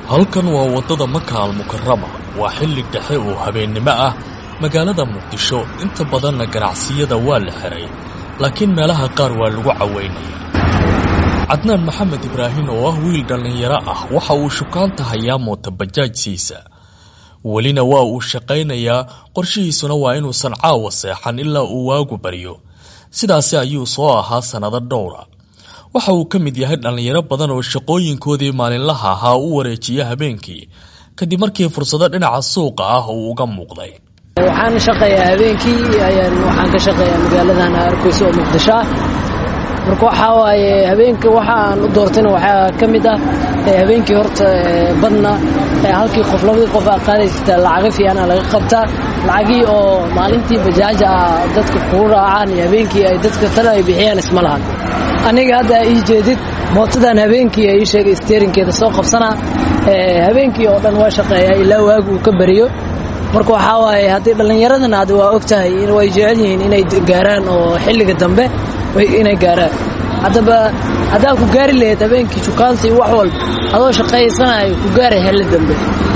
halkan waa waddada maka almukarama waa xilli dhexe oo habeennimo ah magaalada muqdisho inta badanna ganacsiyada waa la xiray laakiin meelaha qaar waa lagu caweynaya cadnaan maxamed ibraahin oo ah wiil dhallinyaro ah waxa uu shukaanta hayaa mootabajaajsiisa welina waa uu shaqaynayaa qorshihiisuna waa inuusan caawa seexan ilaa uu waagu baryo sidaasi ayuu soo ahaa sannado dhowra waxa uu ka mid yahay dhallinyaro badan oo shaqooyinkoodii maalinlaha ahaa u wareejiya habeenkii kadib markii fursado dhinaca suuqa ah uu uga muuqday waxaan shaqeeyaa habeenkii ayaan waxaan ka shaqeeyaa magaaladan arkeysa oo muqdisho ah marka waxaa waaye habeenka waxa aan u doortayna waxaa ka mid ah habeenkii horta badna halkii qof labadii qof aa qaadaysta lacaga fiicana laga qabtaa lacagii oo maalintii bajaaja ah dadka kuu raacaan iyo habeenkii ay dadka tale ay bixiyaan isma lahan aniga hadda ii jeedid mootadan habeenkii ii sheegay steerinkeeda soo qabsanaa habeenkii oo dhan waa shaqeeyaa ilaa waagu uu ka beriyo marka waxaa waaye haddii dhallinyaradana hadda waa og tahay way jecel yihiin inay gaaraan oo xilliga dambe inay gaaraan haddaba haddaa ku gaari lahayd habeenkii shukaansi wax walba adoo shaqaysanayo ku gaaray xilli dambe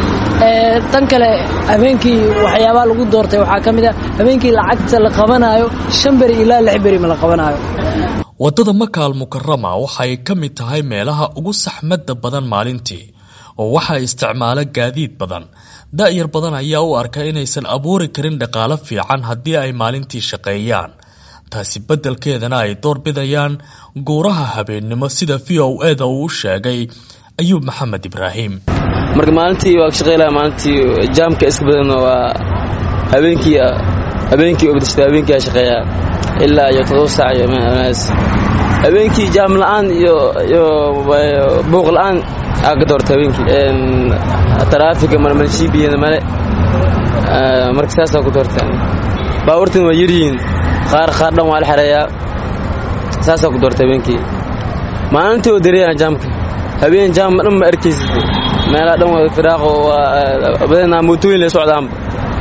tan kale habeenkii waxyaabaa lagu doortay waxaa ka mid ah habeenkii lacagta la qabanaayo shan beri ilaa lix beri ma la qabanaayo waddada maka almukarama waxay ka mid tahay meelaha ugu saxmadda badan maalintii oo waxaa isticmaala gaadiid badan da'yar badan ayaa u arka inaysan abuuri karin dhaqaalo fiican haddii ay maalintii shaqeeyaan taasi beddelkeedana ay doorbidayaan guuraha habeennimo sida v o eda uu u sheegay ayuub maxamed ibraahim marka maalintii waa ka shaqeylaya maalintii jaamka iska badanna waa habeenkii habeenkii oo badashada habeenkii aa shaqeeyaa ilaa iyo todoba saac iyo meelahaas habeenkii jaam la'aan iyo iyo buuq la'aan aa ka doorta habeenkii taraafika marmanshiibiyana male marka saasaa ku doorta baabuurtan waa yaryihiin qaar qaar dhan waa la xereeyaa saasaa ku doorta habeenkii maalintii oo dareeyaan jaamka habeen jaam dhan ma arkaysid meelaha dhan waa firaaqo waa badanaa mootooyin la socdaanba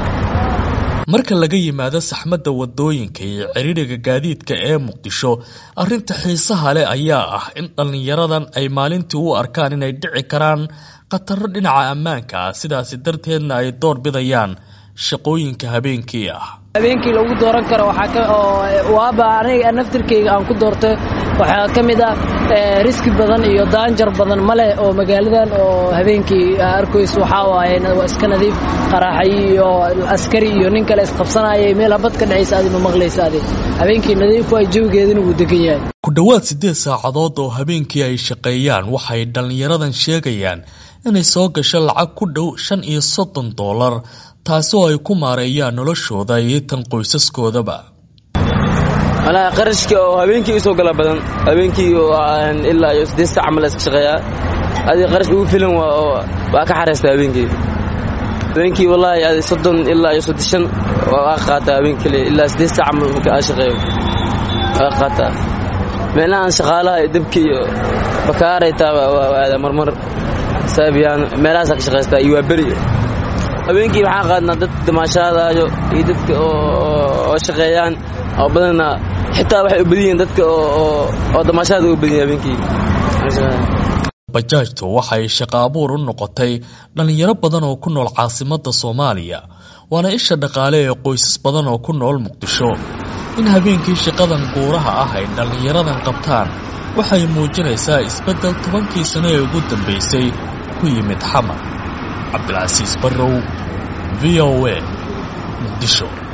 marka laga yimaado saxmadda waddooyinka iyo ciriiriga gaadiidka ee muqdisho arrinta xiisaha leh ayaa ah in dhallinyaradan ay maalintii u arkaan inay dhici karaan khataro dhinaca ammaanka ah sidaasi darteedna ay door bidayaan shaqooyinka habeenkii ah habeenkii lagu dooran karo waaba aniga naftirkayga aan ku doortay waxaa ka mid ah riski badan iyo daanjar badan ma leh oo magaaladan oo habeenkii arkays waxaa waaye waa iska nadiif qaraaxay iyo askari iyo nin kale isqabsanayay meel habad ka dhacaysa adi ma maqlaysa adi habeenkii nadiif waa jawigeedana wuu degan yahay ku dhowaad siddeed saacadood oo habeenkii ay shaqeeyaan waxay dhallinyaradan sheegayaan inay soo gasho lacag ku dhow shan iyo soddon doolar taasi oo ay ku maareeyaan noloshooda iyo tan qoysaskoodaba walaa qarashka oo habeenkii usoo gala badan habeenkii ilaa iyo siddeed saac mala iska shaqeeyaa adi qarash ugu filan waa ka xaraysta habeenkii habeenkii wallaahi adi soddon ilaa iyo soddoshan waa ka qaataa habeenkii kale ilaa siddeed saac marka aa shaqeeyo waa ka qaataa meelahaan shaqaalaha iyo dabka iyo bakaaraytaa waa aada marmar saabiyaan meelahaasaa ka shaqaystaa iyo waa beri habeenkii waxaan qaadnaa dad damaashaadaayo iyo dadka oo shaqeeyaan oo badanna xitaa waxay u badan yihiin dadka oo damaashaada u badan yihin habeenkii bajaajtu waxay shaqo abuur u noqotay dhallinyaro badan oo ku nool caasimadda soomaaliya waana isha dhaqaale ee qoysas badan oo ku nool muqdisho in habeenkii shaqadan guuraha ah ay dhallinyaradan qabtaan waxay muujinaysaa isbeddel tobankii sano ee ugu dambaysay ku yimid xamar cabdilcasiis barrow v o a muqdisho